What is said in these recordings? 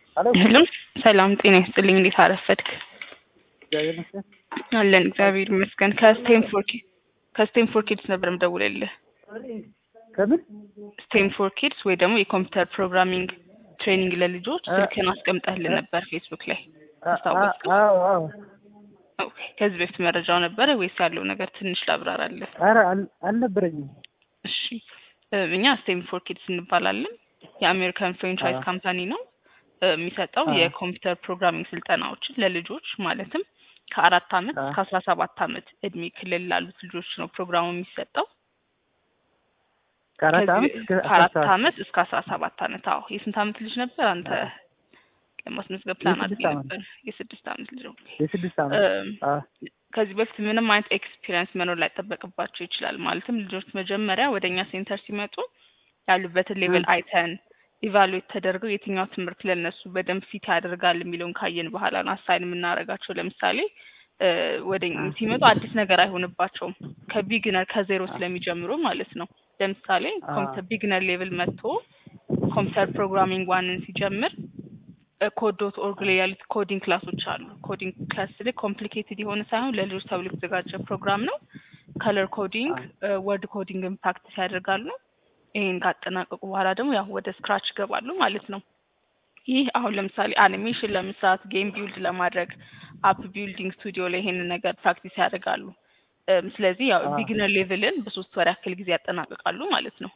ሄሎ ሄሎ ሰላም ጤና ይስጥልኝ። እንዴት አረፈድክ? እግዚአብሔር ይመስገን። አለን እግዚአብሔር ይመስገን። ከስቴንፎር ኪ ከስቴንፎር ኪድስ ነበር የምደውልልህ። ከምን ስቴንፎር ኪድስ ወይ ደግሞ የኮምፒውተር ፕሮግራሚንግ ትሬኒንግ ለልጆች አ- ስልክህን አስቀምጠህልን ነበር ፌስቡክ ላይ አ- አስታወስክ? አ- አዎ አዎ። ኦኬ። ከዚህ በፊት መረጃው ነበረ ወይስ ያለው ነገር ትንሽ ላብራራለህ? ኧረ አል- አልነበረኝም። እሺ እ፣ እኛ ስቴንፎር ኪድስ እንባላለን። የአሜሪካን ፍሬንቻይዝ አዎ። ካምፓኒ ነው እ፣ የሚሰጠው አዎ። የኮምፒውተር ፕሮግራሚንግ ስልጠናዎችን ለልጆች ማለትም ከአራት አመት አዎ። እስከ አስራ ሰባት አመት እድሜ ክልል ላሉት ልጆች ነው ፕሮግራሙ የሚሰጠው። ከአራት ከዚህ ዓመት እስከ ከአራት አስራ ሰባት አመት እስከ አስራ ሰባት አመት። አዎ የስንት አመት ልጅ ነበር አንተ አዎ። ለማስመዝገብ ፕላን የስድስት አድርገህ አመት። ነበር? የስድስት አመት ልጅ ነው። የስድስት ዓመት እም፣ አዎ። ከዚህ በፊት ምንም አይነት ኤክስፒሪየንስ መኖር ላይጠበቅባቸው ይችላል። ማለትም ልጆች መጀመሪያ ወደ እኛ ሴንተር ሲመጡ ያሉበትን ሌቭል እ። አይተን ኢቫሉዌት ተደርገው የትኛው ትምህርት ለነሱ በደንብ ፊት ያደርጋል የሚለውን ካየን በኋላ ነው አሳይን የምናደርጋቸው። ለምሳሌ እ፣ ወደ እኛ እ። ሲመጡ አዲስ ነገር አይሆንባቸውም ከቢግነር ከዜሮ ስለሚጀምሩ ማለት ነው። ለምሳሌ አ- ኮምፒውተር ቢግነር ሌቭል መጥቶ ኮምፒውተር ፕሮግራሚንግ ዋንን ሲጀምር ኮድ ዶት ኦርግ ላይ ያሉት ኮዲንግ ክላሶች አሉ። ኮዲንግ ክላስ ላይ ኮምፕሊኬትድ የሆነ ሳይሆን ለልጆች ተብሎ የተዘጋጀ ፕሮግራም ነው። ከለር ኮዲንግ፣ ወርድ ኮዲንግን ፕራክቲስ ያደርጋሉ። ይሄን ካጠናቀቁ በኋላ ደግሞ ያው ወደ ስክራች ይገባሉ ማለት ነው። ይህ አሁን ለምሳሌ አኒሜሽን ለመስራት፣ ጌም ቢልድ ለማድረግ አፕ ቢልዲንግ ስቱዲዮ ላይ ይሄንን ነገር ፕራክቲስ ያደርጋሉ። እም፣ ስለዚህ ያው አ- ቢግነር ሌቭልን በሶስት ወር ያክል ጊዜ ያጠናቅቃሉ ማለት ነው።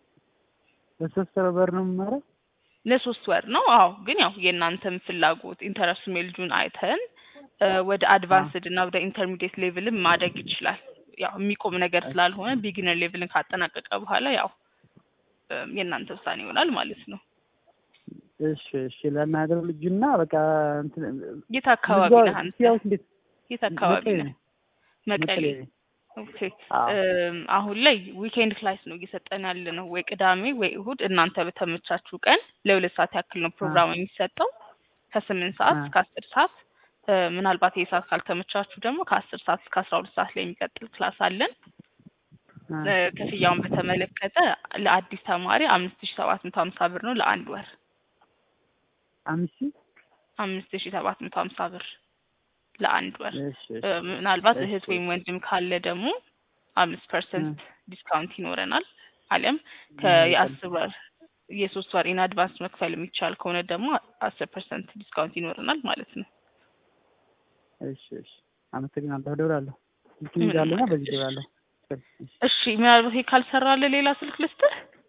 በሶስት ወር በር ነው የምማረው። ለሶስት ወር ነው። አዎ ግን ያው የእናንተም ፍላጎት ኢንተረስት ሜልጁን አይተን እ፣ ወደ አድቫንስድ እና ወደ ኢንተርሚዲየት ሌቭልም ማደግ ይችላል። ያው የሚቆም ነገር ስላልሆነ ቢጊነር ሌቭልን ካጠናቀቀ በኋላ ያው እ፣ የእናንተ ውሳኔ ይሆናል ማለት ነው። እሺ እሺ። ለናገር ልጁና በቃ እንትን የት አካባቢ ልጇ ነህ አንተ? ሲያውስ እንዴት የት አካባቢ መቀሌ ነህ? ነኝ። መቀሌ። መቀሌ ነኝ። ኦኬ። አዎ። እም፣ አሁን ላይ ዊኬንድ ክላስ ነው እየሰጠን ያለ ነው። ወይ ቅዳሜ ወይ እሁድ እናንተ በተመቻችሁ ቀን ለሁለት ሰዓት ያክል ነው ፕሮግራሙ የሚሰጠው ከስምንት ሰዓት አ- እስከ አስር ሰዓት እ፣ ምናልባት ይህ ሰዓት ካልተመቻችሁ ደግሞ ከአስር ሰዓት እስከ አስራ ሁለት ሰዓት ላይ የሚቀጥል ክላስ አለን። አ- እ፣ ክፍያውን በተመለከተ ለአዲስ ተማሪ አምስት ሺ ሰባት መቶ ሀምሳ ብር ነው ለአንድ ወር አምስት ሺህ አምስት ሺ ሰባት መቶ ሀምሳ ብር ለአንድ ወር እሺ እሺ። እ፣ ምናልባት እሺ። እህት ወይም ወንድም ካለ ደግሞ አምስት ፐርሰንት ዲስካውንት ይኖረናል። አሊያም እ፣ ከየአስር ወር የሶስት ወር ኢን አድቫንስ መክፈል የሚቻል ከሆነ ደግሞ አስር ፐርሰንት ዲስካውንት ይኖረናል ማለት ነው። እሺ እሺ። አመሰግናለሁ። እደውላለሁ። ስልክ ምንም ይዛለና ማለት በዚህ እሺ። እደውላለሁ። እሺ። እሺ ምናልባት ይሄ ካልሰራለ ሌላ ስልክ ልስጥህ?